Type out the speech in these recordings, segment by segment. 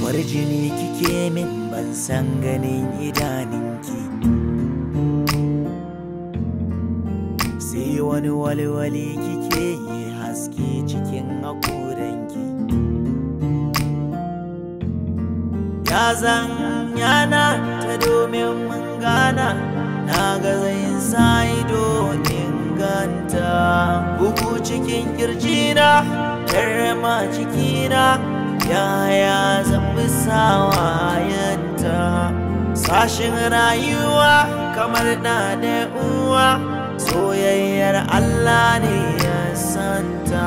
kwarjini kike min ban san ganin idaninki sai wani walwali kike yi haske cikin haƙoranki ya zan yana ta domin mun gana na ga zai sa ido inganta bugu cikin kirjina karma cikina yaya zan bi sawayenta sashin rayuwa kamar na da uwa soyayyar Allah ne ya santa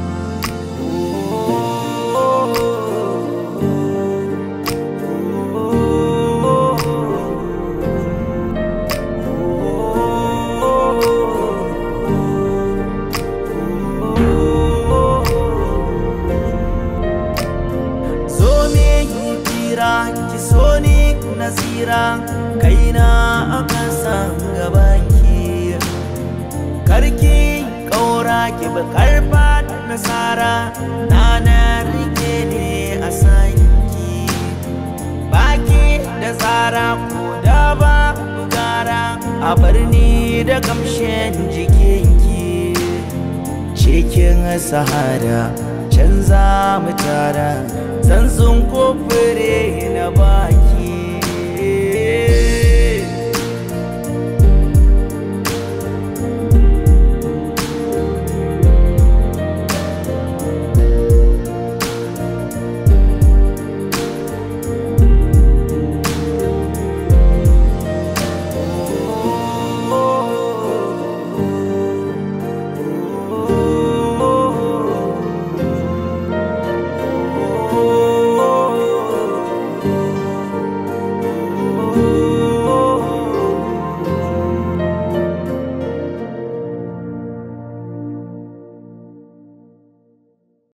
zo me yi fira ki so ni nazira kaina a kasan gabanki karki kaura ki bi karfa nasara na na rike ne a sanki baki da tsara ko da ba gara a birni da kamshin jikinki cikin sahara canza mu tara zanzun kofure na ba